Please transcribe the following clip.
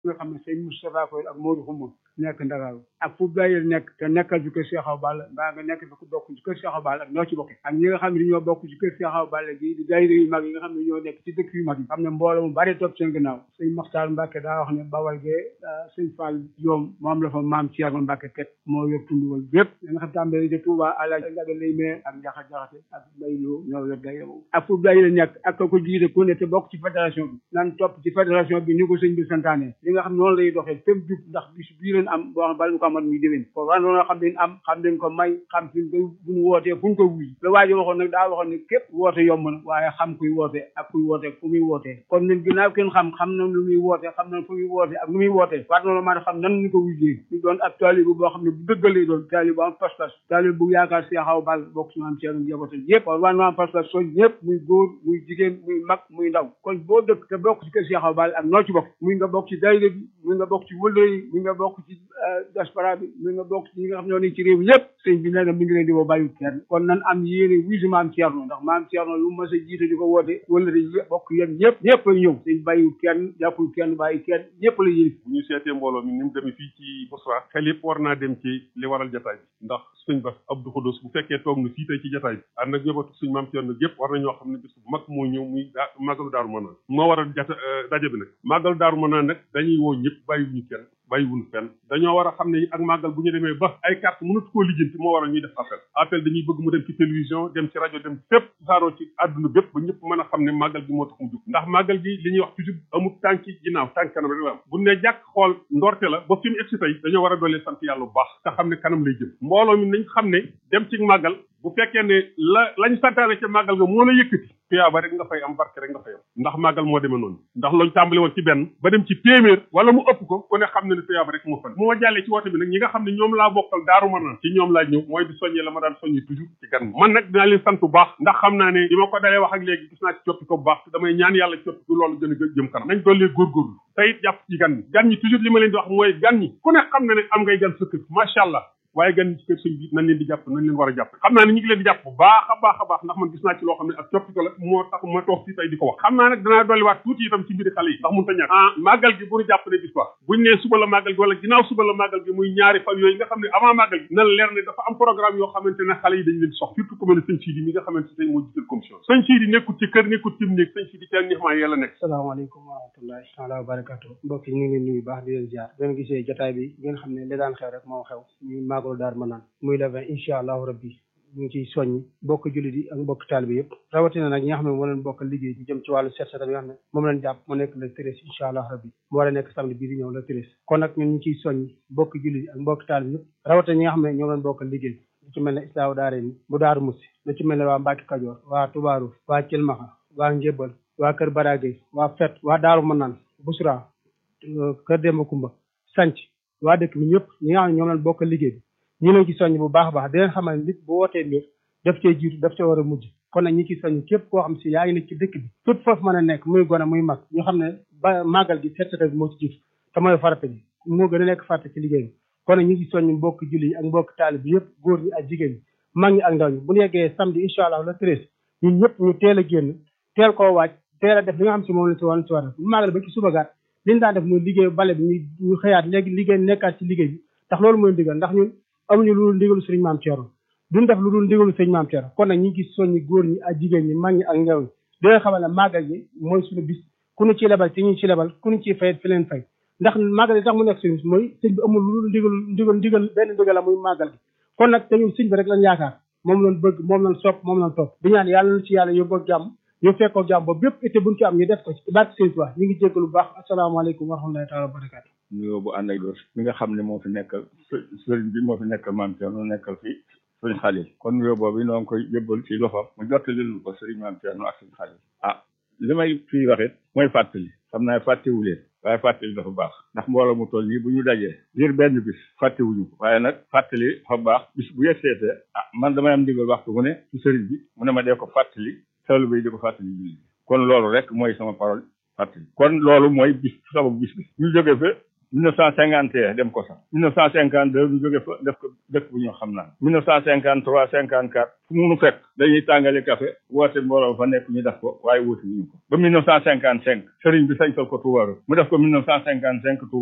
nga xam ne sëñ Moustapha Koy ak Modou Xumma nekk Ndakaaru ak fu bayil nekk te nekkal ci kër Cheikh Awa Balla mbaa nga nekk fi ku bokk ci kër Cheikh Awa Balla ak ñoo ci bokk ak ñi nga xam ne ñoo bokk ci kër Cheikh Awa Balla gi di daayira yu mag yi nga xam ne ñoo nekk ci dëkk yu mag yi xam ne mbooloo mu bari topp seen gannaaw sëñ Maxtaar Mbàkke daa wax ne Bawal gee sëñ Fall Joom moom la fa maam Thierno Mbàkke teg moo yor tund wal bépp da nga xam tàmbali de Touba Alaaji Njaga lay mee ak Njaxa Jaxate ak Mbay Lo ñoo yor daayira boobu ak fu bayil nekk ak ko jiite ku ne te bokk ci fédération bi nan topp ci fédération bi ni ko sëñ bi santaane li nga xam noonu lay doxee fépp jub ndax bis bii leen am boo xam bala ñu ko amat muy déwén foofu wan noonu xam leen am xam leen ko may xam fi ko bu ñu wootee fu ñu ko wuy la waajo waxoon nag daa waxoon ne képp woote yomb na waaye xam kuy woote ak kuy woote fu muy wootee kon ñun ginnaaw kenn xam xam na lu muy woote xam na fu muy woote ak nu muy wootee war noonu mën a xam nan ñu ko wujjee ñu doon ab taalibu boo xam ne bu dëggal lay doon taalibu bu am pas-pas taalibu bu yaakaar Cheikh Awa Balla bokk ci maam Thierno njaboote yëpp kon war na am pas-pas soñ ñëpp muy góor muy jigéen muy mag muy ndaw kon boo dëkk te bokk ci kër Cheikh Awa Balla ak noo ci bokk muy nga bokk ci daayira bi muy nga bokk ci wëllë yi muy nga bokk ci diaspora bi muy nga bokk ci ñi nga xam ne ñoo nekk ci réew mi yëpp sëñ bi nee na mi ngi leen di woo bàyyi kenn kon nan am yéene wuy si maam Thierno ndax maam Thierno lu mas a jiite di ko woote wëllëre yi bokk yéen ñëpp ñëpp ay ñëw sëñ bàyyi kenn jàppul kenn bàyyi kenn ñëpp la yéene bu ñu seetee mbooloo mi ni mu demee fii ci Bousra xel yëpp war naa dem ci li waral jataay bi ndax sëñ Bass Abdou Khoudous bu fekkee toog na fii tey ci jataay bi ànd ak njabootu suñ maam Thierno yëpp war na ñoo xam ne bis bu mag moo ñëw muy daa màggalu daaru manaan moo waral jata daje bi nag màggalu daaru manaan nag dañuy woo ñëpp bàyyiwuñu kenn bàyyiwuñu fenn dañoo war a xam ne ak màggal bu ñu demee ba ay carte mënatu koo lijjanti moo waral ñuy def appel appel dañuy bëgg mu dem ci télévision dem ci rajo dem fépp saaroo ci àdduna bépp ba ñëpp mën a xam ne màggal gi moo tax mu jóg ndax màggal gi li ñuy wax toujours amul tànki ginnaaw tànk kanam rek la am bu ne jàkk xool ndorte la ba fi mu egsi tey dañoo war a doolee sant yàlla bu baax te xam ne kanam lay jëm mbooloo mi nañ xam ne dem ci màggal bu fekkee ne la lañ santaane ca màggal ga moo la yëkkati tuyaaba rek nga fay am barke rek nga fay am ndax màggal moo demee noonu ndax loolu tàmbali woon ci benn ba dem ci téeméer wala mu ëpp ko ku ne xam ne ne tuyaaba rek moo fan moo jàllee ci woote bi nag ñi nga xam ne ñoom laa bokkal daaru ma naan ci ñoom laa ñëw mooy di soññee la ma daan soññi toujours ci gan man nag dinaa leen sant bu baax ndax xam naa ne bi ma ko dalee wax ak léegi gis naa ci coppi ko bu baax te damay ñaan yàlla coppi bu loolu gën a jëm kanam nañ dollee góorgóorlu te it jàpp ci gan ñi gan ñi toujours li ma leen di wax mooy gan ñi ku ne xam na ne am ngay gan sa kër macha allah waaye gan ci kër sëñ bi nañ leen di jàpp nañ leen war a jàpp xam naa ne ñu ngi leen di jàpp bu baax a baax a baax ndax man gis naa ci loo xam ne ak coppite la moo tax ma toog fii tey di ko wax xam naa nag danaa dolliwaat tuuti itam ci mbiri xale yi ndax mun ta ñàkk ah màggal gi bu ñu jàpp ne bis ba buñ nee suba la màggal gi wala ginnaaw suba la màggal gi muy ñaari fan yooyu nga xam ne avant màggal gi na leer ne dafa am programme yoo xamante ne xale yi dañ leen sox surtout ku mel ne sëñ Sidi mi nga xamante ne moo jiital commission sëñ Sidi nekkul ci kër nekkul ci néeg sëñ Sidi ca nixmaa yàlla nekk salaamaaleykum wa rahmatullahi taala wa barakatu mbokk yi ñu ngi leen nuyu baax di leen ziar ngeen gisee jotaay bi ngeen xam ne li daan xew rek moo xew ñuy màggalu daar ma naan muy le vingt incha allahu rabbi ñu ngi ciy soññi bokk jullit yi ak mbokk taalibe yëpp rawatina nag ñi nga xam ne moo leen bokk liggéey bi jëm ci wàllu set setal yi nga xam ne moom leen jàpp mu nekk le treize incha allah rabbi mu war a nekk samedi bii di ñëw le treize kon nag ñun ñu ciy soññi bokk jullit yi ak mbokk taalibe yëpp rawatina ñi nga xam ne ñoo leen bokk liggéey bi lu ci mel ne islaahu daare ni bu daaru musi lu ci mel ne waa Mbàkke Kajoor waa Tubaaru waa Cilmaxa waa Njébal waa Kër Baragay waa Fet waa Daaru Manaan Busra Kër Demba Kumba sanc waa dëkk bi ñëpp ñi nga xam ne ñoom leen bokk liggéey bi ñu leen ci soññ bu baax a baax di leen xamal nit bu wootee mbir daf cee jiitu daf cee war a mujj kon nag ñi ci soññ képp koo xam si yaa ngi nekk ci dëkk bi tout foofu mën a nekk muy gone muy mag ñu xam ne ba màggal gi set setal bi moo ci jiitu te mooy farata bi moo gën a nekk farata ci liggéey bi kon nag ñu ngi soññ mbokk julli yi ak mbokk taalib bi yëpp góor ñi ak jigéen ñi mag ñi ak ndaw ñi bu ñu yeggee samedi incha allah le treize ñun ñëpp ñu teel a génn teel koo waaj teel a def li nga xam si moom la si war si war bu màggal ba ci suba gaat li ñu daan def muy liggéey bale bi ñu ñu xëyaat léegi liggéey nekkaat ci liggéey bi ndax loolu mooy ndigal ndax ñun amuñu lu dul ndigalu sëriñ maam Thierno duñ def lu dul ndigalu sëriñ maam Thierno kon nag ñu ngi soññi góor ñi ak jigéen ñi mag ñi ak ndaw ñi di leen xamal ne màggal gi mooy suñu bis ku ñu ci lebal ci ñu ci lebal ku ñu ciy fayet fi leen fay ndax màggal gi tax mu nekk suñu bis mooy sëñ bi amul lu dul ndigal ndigal ndigal benn ndigal la muy màggal gi kon nag te ñun sëñ bi rek lañ yaakaar moom lañ bëgg moom lañ sopp moom lañ topp di ñaan yàlla na ci yàlla yóbbu ak jàmm ñu fekkoo jàmm ba bépp été buñ ci am ñu def ko ci barke sëñ Tuubaa ñu ngi jéggalu bu baax asalaamaaleykum wa rahmatullahi taala wa barakaatu nuyoo bu ànd ak dos mi nga xam ne moo fi nekkal sëriñ bi moo fi nekkal maam Thierno nekkal fi sëriñ Xalil kon nuyoo boobu noo ngi koy yëbbal ci loxoom mu jottali lu ko sëriñ maam Thierno ak sëriñ Xalil ah li may fii waxit mooy fàttali xam naa fàttewu leen waaye fàttali dafa baax ndax mbooloo mu toll nii bu ñu dajee ngir benn bis fàttewuñu ko waaye nag fàttali dafa baax bis bu yegseetee ah man damay am ndigal waxtu mu ne ci sëriñ bi mu ne ma dee ko fàttali talu bi di ko fàttali julli kon loolu rek mooy sama parole fàttali kon loolu mooy bis sababu bis bi ñu jóge fa mille neuf cent cinquante et un dem ko sax mille neuf cent cinquante deux ñu jóge fa def ko dëkk bu ñoo xam naan mille neuf cent cinquante trois cinquante quatre fu mu nu fekk dañuy tàngale café woote mbooloo fa nekk ñu def ko waaye wuti ñu ko ba mille neuf cent cinquante cinq sëriñ bi sañtal ko Touba mu def ko mille neuf cent cinquante cinq